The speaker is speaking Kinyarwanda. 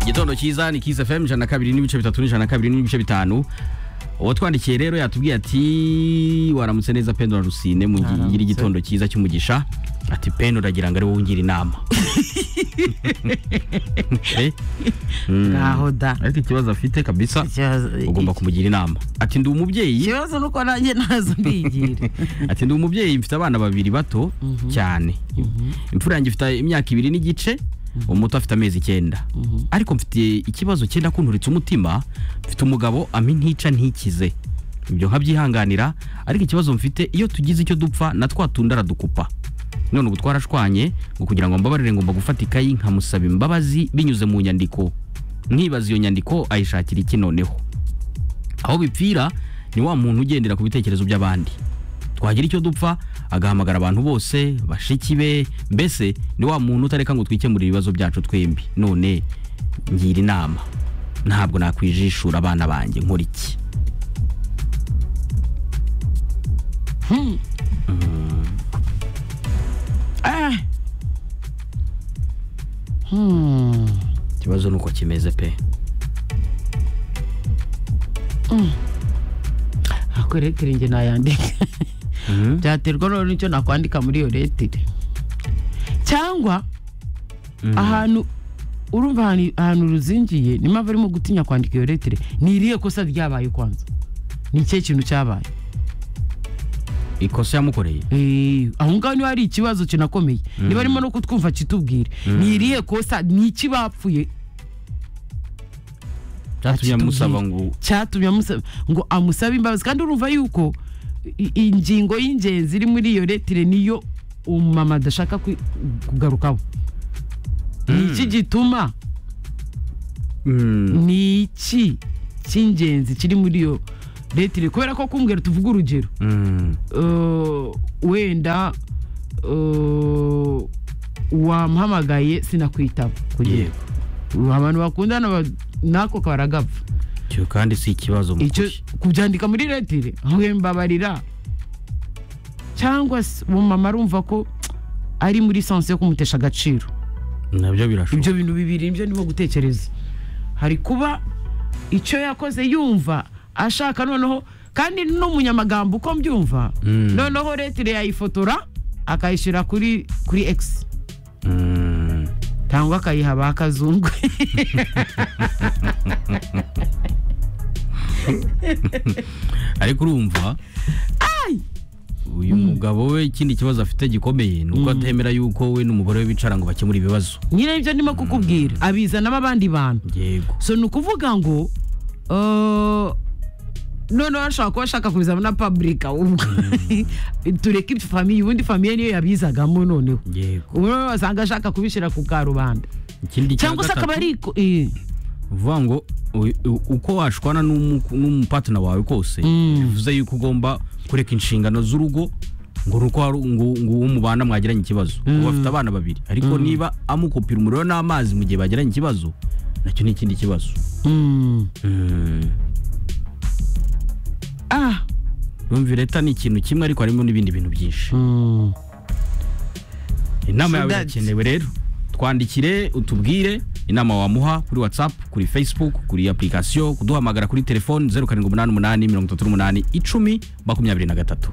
igitondo cyiza ni kiza fm ijana na kabiri n'ibice bitatu n'ijana na kabiri n'ibice bitanu uwatwandikiye rero yatubwiye ati waramutse neza pendo na rusine mu gi- Waramutse. gira igitondo cyiza cy'umugisha ati pendo ndagira ngo ari wowe ungira inama Eh? Mm. ngaho da ariko ikibazo afite kabisa Ikibazo- ugomba kumugira inama ati ndi umubyeyi ikibazo nuko nanjye ntazo mbigira ati ndi umubyeyi mfite abana babiri bato Mhm. cyane imfura yanjye ifite imyaka ibiri n'igice umuto afite amezi icyenda Mhm. ariko mfite ikibazo cyenda kunturitse umutima mfite umugabo amintica ntikize ibyo nkabyihanganira ariko ikibazo mfite iyo tugize icyo dupfa na twa tundi aradukupa none ubu twarashwanye ngo kugira ngo mbabarire ngomba gufata ikayi nkamusaba imbabazi binyuze mu nyandiko nkibaza iyo nyandiko ayishakira iki noneho aho bipfira ni wa muntu ugendera ku bitekerezo by'abandi twagira icyo dupfa agahamagara abantu bose bashiki be mbese ni wa muntu utareka ngo twikemurire ibibazo byacu twembi none ngira inama ntabwo nakwijishura abana banjye nkora iki Ah. Hmm. ikibazo ni uko kimeze pe ako letire njye nayandika Mhm. byaterwa rero n'icyo nakwandika muri iyo letire cyangwa Mhm. ahantu urumva ahantu- ahantu ruzingiye niyo mpamvu arimo gutinya kwandika iyo letire ni irihe kosa ryabaye kwanza ni ikihe kintu cyabaye ikosa yamukoreye Eh, aho ngaho niba hari ikibazo kinakomeye niba arimo no kutwumva kitubwire ni irihe kosa ni iki bapfuye cyatumye Ati, amusaba tubwire. ngo cyatumye amusaba ngo amusabe imbabazi kandi urumva yuko i- ingingo y'ingenzi iri muri iyo letire niyo umumama adashaka kwi- kugarukaho ni iki gituma Mm, ni iki cy'ingenzi kiri muri iyo letire kubera ko kumbwira tuvuga urugero mm, eh, wenda eh, wamuhamagaye sinakwitaba kugira yego ngo abantu bakundana ba- nako karagapfa icyo kandi si ikibazo mu icyo kuri. kubyandika muri letire mbabarira cyangwa se umumama arumva ko ari muri sanse yo kumutesha agaciro nabyo birashoboka ibyo bintu bibiri nibyo ndimo gutekereza hari kuba icyo yakoze yumva ashaka noneho kandi n'umunyamagambo uko mbyumva Mm. noneho letire yayifotora akayishyira kuri kuri egisi Mm, cyangwa akayiha ba kazungu ariko urumva uyu mugabo we ikindi kibazo afite gikomeye ni uko atemera yuko we n'umugore we bicara ngo bakemure ibibazo nyine ibyo ndimo kukubwira abizanamo abandi bantu yego so ni ukuvuga ngo eh, noneho ashobora kuba ashaka kubizana na public ahubwo tureke ibyo famiye ubundi famiye niyo yabizagamo noneho yego ubu noneho wasanga ashaka kubishyira ku karubanda ikindi cya cyangwa se akaba gatatu ari ko- eh, uvuga ngo u- u- uko washwana n'umu- n'umupatina wawe kose bivuze yuko ugomba kureka inshingano z'urugo ngo ni uko hari- ngo ngo uwo mubana mwagiranye ikibazo ubu bafite abana babiri ariko niba amukupira umuriro n'amazi mu gihe bagiranye ikibazo nacyo ni ikindi kibazo mm, Mm. ah, Yumvire leta ni ikintu kimwe ariko harimo n'ibindi bintu byinshi mm. inama yawe So that's- irakenewe rero twandikire utubwire inama wamuha kuri whatsapp kuri facebook kuri application kuduhamagara kuri telefone 0788 mirongo itatu n'umunani icumi makumyabiri na gatatu